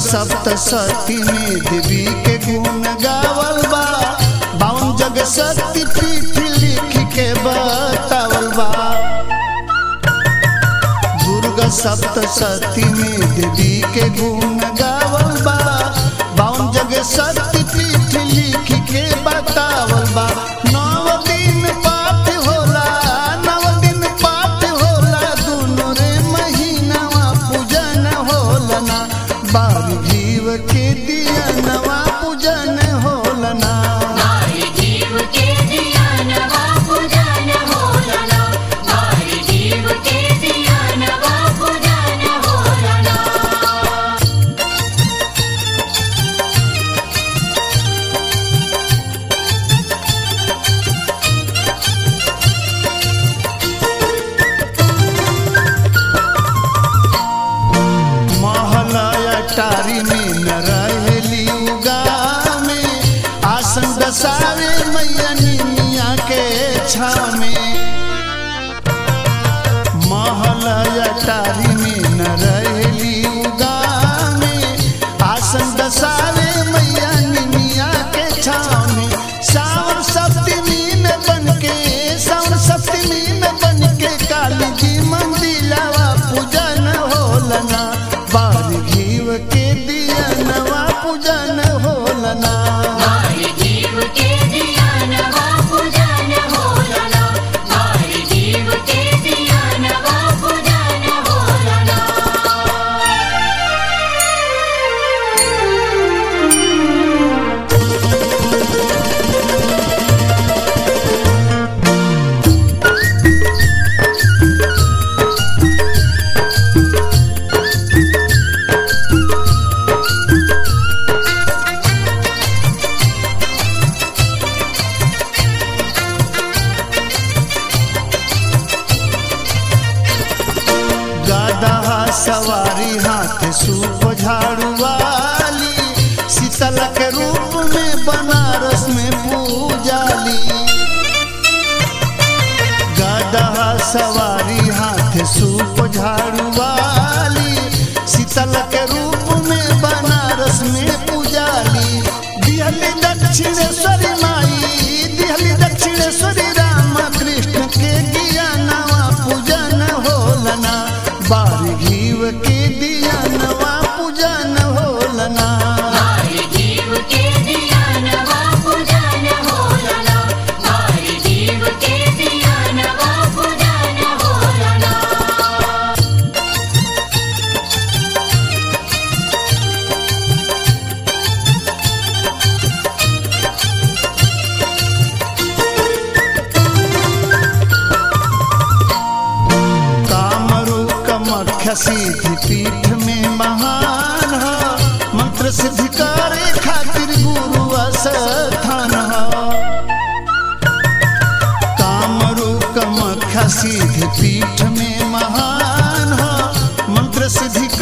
सप्त सती में देवी के गुण गावल बा बावन जग शक्ति पीठ लिख के बतावल बा दुर्गा सप्त सती में देवी के गुण गावल बा बावन जग शक्ति पीठ लिख के बतावल बा नौ दिन पाठ होला नौ दिन पाठ होला दुनो रे महीनावा पूजन होला ना बारी जीव के दिया नवा पूजन होला ना मारी जीव के दिया नवा पूजन होलना मारी जीव के दिया नवा पूजन होलना महलया टारी में न रहेली उगा में आसन दसावे मैया निमिया के छाव में महलया टारी में न रहेली उगा में आसन दसावे मैया निमिया के छाव में सावन सप्तमी में बनके सावन सप्तमी में बनके काली जी मंदिलावा पूजन होलना बार घीव के दिया नवा पूजन होलना मारी जीव के दिया नवा पूजन होलना मारी जीव के दिया नवा पूजन होलना गदहा सवारी हाथ सूप झाड़ू वाली शीतल के रूप में बनारस में पूजाली गदहा सवारी हाथ सूप झाड़ू वाली शीतल के रूप में बनारस में पूजाली दिहली दक्षिणेश्वरी माई दिहली दक्षिणेश्वरी राम कृष्ण के दिया नवा पूजन होलना बार घीव के दिया नवा पूजन होलना मारी जीव के दिया नवा पूजन होलना मारी जीव के दिया नवा पूजन होलना कामरू कमख्य सिद्धि पीठ में महान ह मंत्र सिद्धि करे खातिर गुरु स्थान ह कामरू कमख्य सिद्धि पीठ में महान ह मंत्र सिद्धि